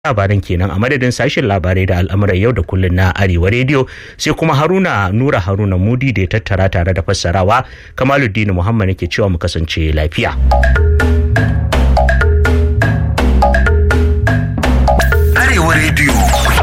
labaran kenan a madadin sashen labarai da al'amuran yau da kullun na arewa rediyo sai kuma haruna nura haruna mudi da ya tattara tare da fassarawa kamaluddin muhammad nake cewa mu kasance lafiya arewa rediyo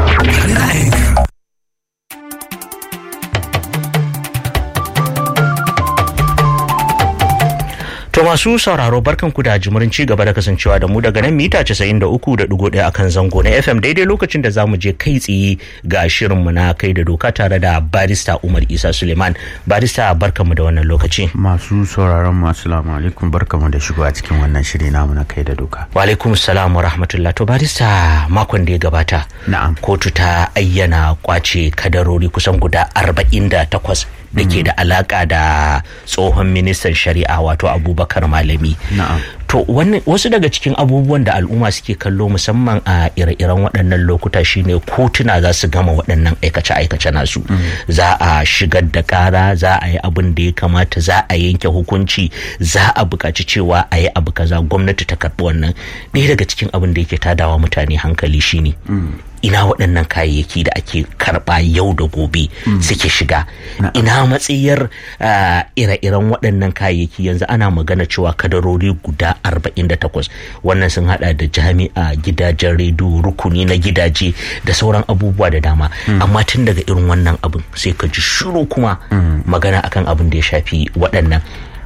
To masu sauraro barkan ku da jimurin ci gaba da kasancewa da mu daga nan mita 93.1 akan zango na FM daidai lokacin da zamu je kai tsaye ga shirinmu na kai da doka tare da barista Umar Isa Suleiman. Barista barkanmu da wannan lokaci. Masu sauraron masu salamu alaikum barkamu da shigo a cikin wannan shiri namu na kai da doka. Wa alaikum salam wa rahmatullah. To barista makon da ya gabata. Na'am. Kotu ta ayyana kwace kadarori kusan guda 48 da ke da alaka da tsohon ministan shari'a wato abubakar malami Na'am. to wasu daga cikin abubuwan da al'umma suke kallo musamman a ire-iren waɗannan lokuta shine kotuna za su gama waɗannan aikace-aikace nasu za a shigar da ƙara za a yi abin da ya kamata za a yanke hukunci za a buƙaci cewa a yi abu kaza gwamnati ta karɓi wannan ɗaya daga cikin abin da yake tadawa mutane hankali shine ina waɗannan kayayyaki da ake karɓa yau da gobe suke shiga ina matsayar uh, ire-iren waɗannan kayayyaki yanzu ana magana cewa kadarori guda 48 wannan sun hada da jami'a gidajen rediyo rukuni na gidaje da sauran abubuwa da dama amma tun daga irin wannan abin sai ka ji shiru kuma magana akan abin da ya shafi waɗannan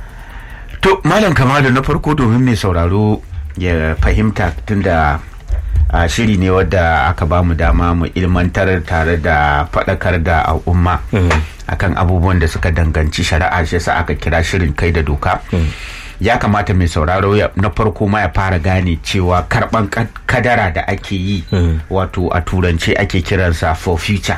To Malam Kamalu na farko domin mai sauraro ya fahimta tunda a shiri ne wadda aka ba mu dama mu ilmantar tare da faɗakar da al'umma akan abubuwan da suka danganci shari'a shi yasa aka kira shirin kai da doka ya kamata mai sauraro na farko ma ya fara gane cewa karban kadara da ake yi wato a turance ake kiransa for future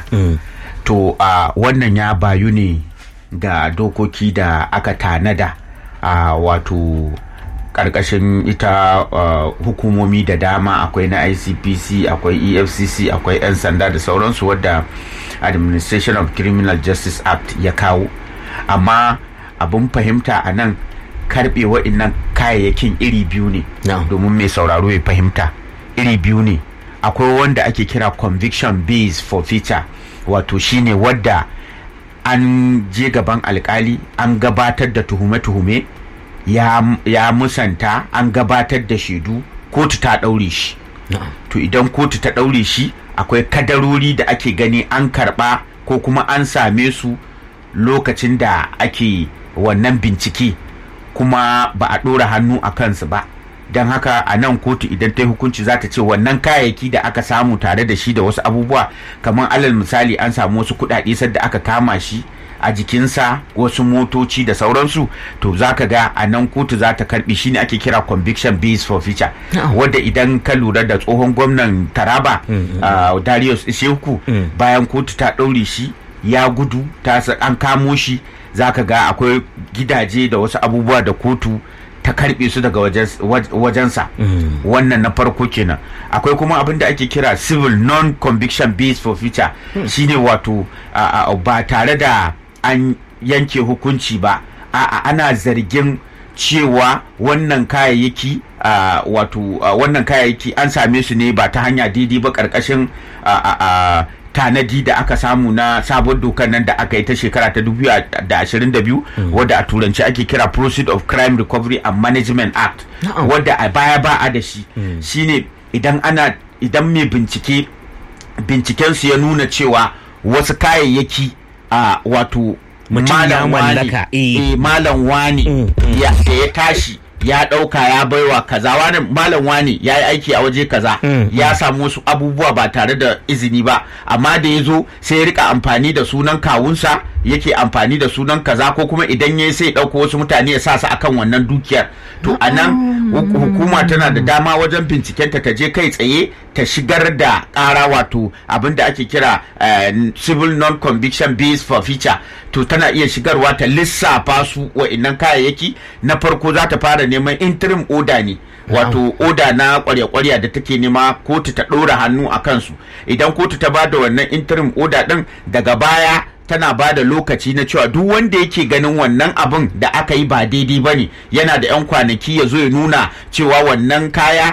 to a wannan ya bayu ne ga dokoki da aka tanada a wato karkashin ita uh, hukumomi da dama akwai na icpc akwai efcc akwai 'yan sanda da sauransu wadda administration of criminal justice act ya kawo amma abin fahimta a nan karbe wa'innan kayayyakin iri biyu ne No. domin mai sauraro ya fahimta iri biyu ne akwai wanda ake kira conviction based forfeiture wato shine wadda an je gaban alkali an gabatar da tuhume-tuhume ya, ya musanta an gabatar da shaidu kotu ta ɗaure shi to idan kotu ta ɗaure shi akwai kadarori da ake gani an karɓa ko kuma an same su lokacin da ake wannan bincike kuma ba a ɗora hannu a kansu ba don haka a nan kotu idan ta yi hukunci za ta ce wannan kayayyaki da aka samu tare da shi da wasu abubuwa kamar alal misali an samu wasu kuɗaɗe sadda aka kama shi a jikinsa wasu motoci da sauransu to za ka ga a nan kotu za ta karbi shine ake kira conviction based forfeiture wadda idan ka lura da tsohon gwamnan taraba uh, darius isheku bayan kotu ta ɗaure shi ya gudu ta an kamo shi za ka ga akwai gidaje da wasu abubuwa da kotu ta karbe su daga wajensa wannan na farko kenan akwai kuma abin da ake kira civil non-conviction based forfeiture shine wato ba tare da an yanke hukunci ba a'a ana zargin cewa wannan kayayyaki uh, wato uh, wannan kayayyaki an same su ne ba ta hanya daidai ba karkashin uh, tanadi da aka samu na sabon dokar nan da aka yi ta shekara ta 2022 wadda a turanci ake kira proceed of crime recovery and management act wadda a baya ba a da shi shine idan ana idan mai bincike bincikensu ya nuna cewa wasu kayayyaki a wato Mutum ya mallaka, eh. eh, malam wani ya da ya tashi ya ɗauka ya baiwa kaza wani malam wani ya yi aiki a waje kaza ya samu wasu abubuwa ba tare da izini ba amma da ya zo sai ya rika amfani da sunan kawunsa yake amfani da sunan kaza ko kuma idan ya sai ɗauko wasu mutane ya sa su akan wannan dukiyar to a nan hukuma tana da dama wajen bincikenta ta je kai tsaye ta shigar da ƙara wato abin da ake kira uh, civil non-conviction based forfeiture to tana iya shigarwa ta lissafa su wa'innan kayayyaki na farko za ta fara neman interim order ne wato oda na kwarya-kwarya da take nema kotu ta ɗora hannu a kansu idan kotu ta ba da wannan interim order ɗin daga baya tana ba da lokaci na cewa duk wanda yake ganin wannan abin da aka yi ba daidai ba ne yana da 'yan kwanaki ya zo ya nuna cewa wannan kaya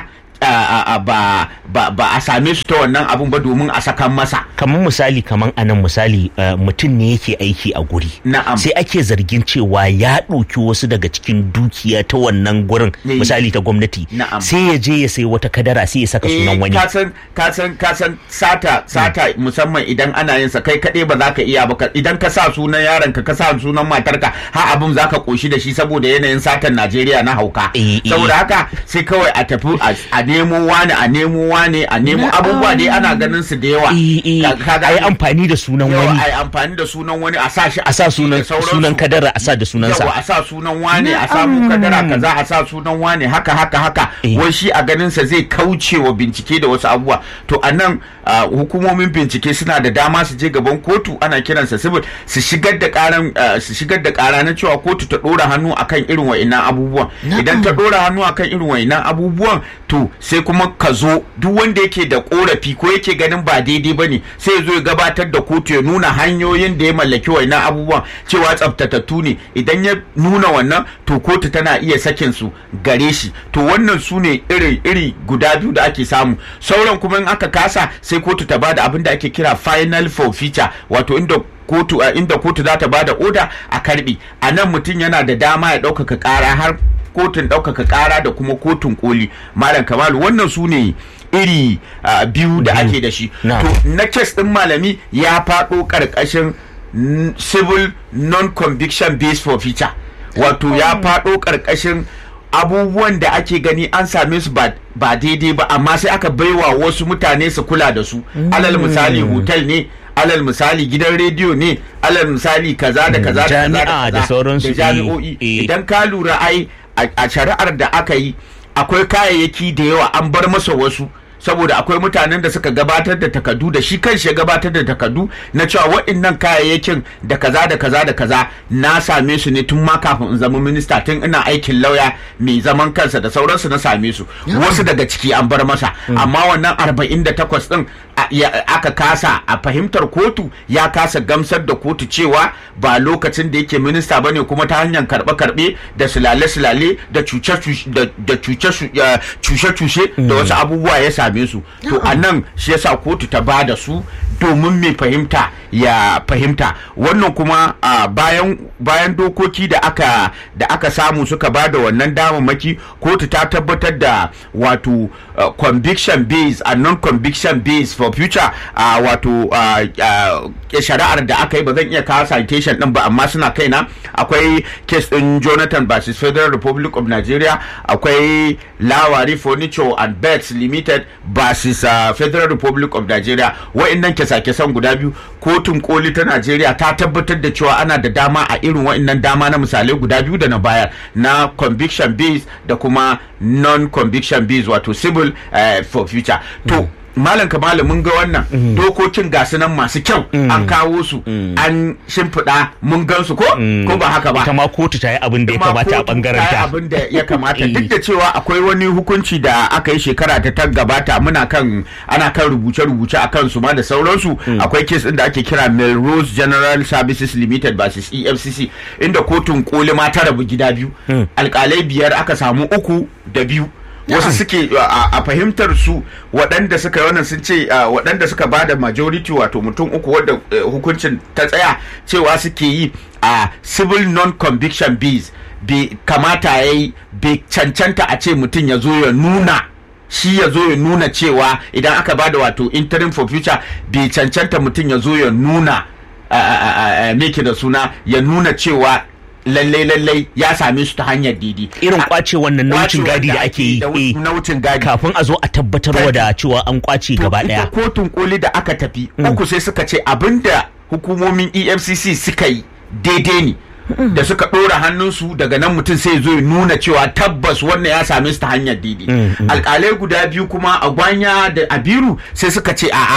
a- a- ba ba ba a same su ta wannan abun ba domin a sakan masa kamar misali kamar anan misali uh, mutum ne yake aiki a guri Na'am. sai ake zargin cewa ya ɗauki wasu daga cikin dukiya ta wannan gurin Eh. misali ta gwamnati Na'am. sai ya je ya sai wata kadara sai ya saka sunan wani kasan kasan kasan sata sata musamman idan ana yin sa kai kaɗai ba za ka iya ba ka- idan ka sa sunan yaron ka ka sa sunan matarka ha abin za ka koshi da shi saboda yanayin satan Najeriya na hauka Eh, eh. saboda haka sai kawai a tafi a- a nemo wani a nemo wani a nemo abubuwa dai ana ganin su da yawa Eh, eh, Ka- ka a yi gane? amfani da sunan yawa wani a yi amfani da sunan wani a sa shi a sa sunan da sauransu. sunan kadara a sa da sunansa yawa a sa sunan wane a samu kadara kaza a sa sunan wane haka haka haka Eh. wai shi a ganinsa zai kauce wa bincike da wasu abubuwa to a nan ah, hukumomin bincike suna da dama su je gaban kotu ana kiransa civil su shigar da karan ah, su shigar da kara na cewa kotu ta dora hannu akan irin wa'innan abubuwan idan ta dora hannu akan irin wa'innan abubuwan to sai kuma ka zo duk wanda yake da korafi ko yake ganin ba daidai bane sai ya zo ya gabatar da kotu ya nuna hanyoyin da ya mallaki wa'innan abubuwan cewa tsaftatattu ne idan ya nuna wannan to kotu tana iya sakin su gare shi to wannan su ne iri iri guda biyu da ake samu sauran kuma in aka kasa sai kotu ta bada abin da ake kira final forfeiture wato inda kotu a inda kotu za ta bada oda a karbi a nan mutum yana da dama ya ɗaukaka ƙara har kotun ɗaukaka ƙara da kuma kotun koli malam kamalu wannan su ne iri ah, biyu da ake da shi Na'am. to na kes ɗin malami ya faɗo ƙarƙashin n- civil non-conviction based forfeiture wato ya faɗo ƙarƙashin abubuwan da ake gani an same su ba ba daidai ba amma sai aka baiwa wasu mutane su kula da su alal misali hotel ne alal misali gidan rediyo ne alal misali kaza da kaza da kaza Jami'a kaza da sauransu, da jami'o'i eh, eh. idan ka lura ai a a shari'ar da aka yi akwai kayayyaki da yawa an bar masa wasu saboda akwai mutanen da suka gabatar da takardu da shi kanshi ya gabatar da takardu na cewa waɗannan kayayyakin da kaza da kaza da kaza na same su ne tun ma kafin in zama minista tun ina aikin lauya mai zaman kansa da sauransu na same su wasu daga ciki an bar masa amma wannan 48 din a- ya- aka kasa a fahimtar kotu ya kasa gamsar da kotu cewa ba lokacin da yake minista bane kuma ta hanyar karbe-karbe da sulale-sulale da cuce-cuce da da cuce- ya- cuce-cuce da wasu abubuwa ya same su to a nan shi yasa kotu ta ba da su domin mai fahimta ya fahimta wannan kuma a bayan bayan dokoki da aka da aka samu suka ba da wannan damammaki kotu ta tabbatar da wato uh, conviction base and non conviction base for future uh, wato uh, uh, shari'ar da aka yi ba zan iya kawo citation din ba amma suna kaina akwai case din Jonathan versus Federal Republic of Nigeria akwai Lawari Furniture and Beds Limited versus uh, Federal Republic of Nigeria wa'annan kesa-kesan guda biyu kotun koli ta Najeriya ta tabbatar da cewa ana da dama a irin wa'annan dama na misalai guda biyu da na bayar na conviction based da kuma non-conviction based wato civil uh, for future to malam kamalu mun ga wannan dokokin gasu nan masu kyau an kawo su an shimfiɗa mun gan su ko ko ba haka ba ita ma kotu ta yi abin da ya kuma kamata a kotu bangaren ta yi ta abin da ya kamata Eh. duk da cewa akwai wani hukunci da aka yi shekara ta ta gabata muna kan ana kan rubuce-rubuce a kansu ma da sauransu akwai kes din da ake kira Melrose General Services Limited versus EFCC inda kotun koli ma ta rabu gida biyu alkalai biyar aka samu uku da biyu wasu suke a a fahimtar su waɗanda suka yi wannan sun ce a, waɗanda suka ba da majority wato mutum uku wadda eh, hukuncin ta tsaya cewa suke yi a civil non-conviction bills bai kamata ya yi bai cancanta a ce mutum ya zo ya nuna shi ya zo ya nuna cewa idan aka ba da wato interim for future bai cancanta mutum ya zo ya nuna a- a- a- a- me ke da suna ya nuna cewa lallai lallai ya same su ta hanyar didi irin kwace wannan na wucin gadi da ake yi eh, na wucin gadi kafin a zo a tabbatarwa da cewa an kwace to gaba ita daya kotun koli da aka tafi uku sai suka ce abinda hukumomin efcc suka yi daidai ne da suka ɗora hannunsu daga nan mutum sai zo ya nuna cewa tabbas wannan ya same su ta hanyar daidai alƙalai guda biyu kuma a gwanya da abiru sai suka ce a'a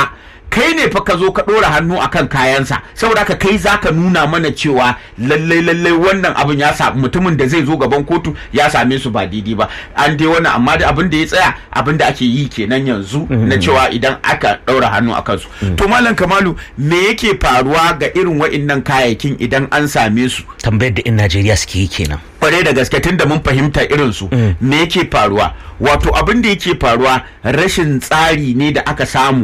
kai ne fa ka zo ka ɗora hannu akan kayansa saboda haka kai zaka nuna mana cewa lallai lallai wannan abin ya sa mutumin da zai zo gaban kotu ya same su ba daidai ba an dai wannan amma da abin da ya tsaya abin da ake yi kenan yanzu na cewa idan aka ɗaura hannu a kansu to malam kamalu me yake faruwa ga irin wa'innan kayayyakin idan an same su tambayar da in Najeriya suke yi kenan kwarai da gaske tun da mun fahimta irin su me yake faruwa wato abin da yake faruwa rashin tsari ne da aka samu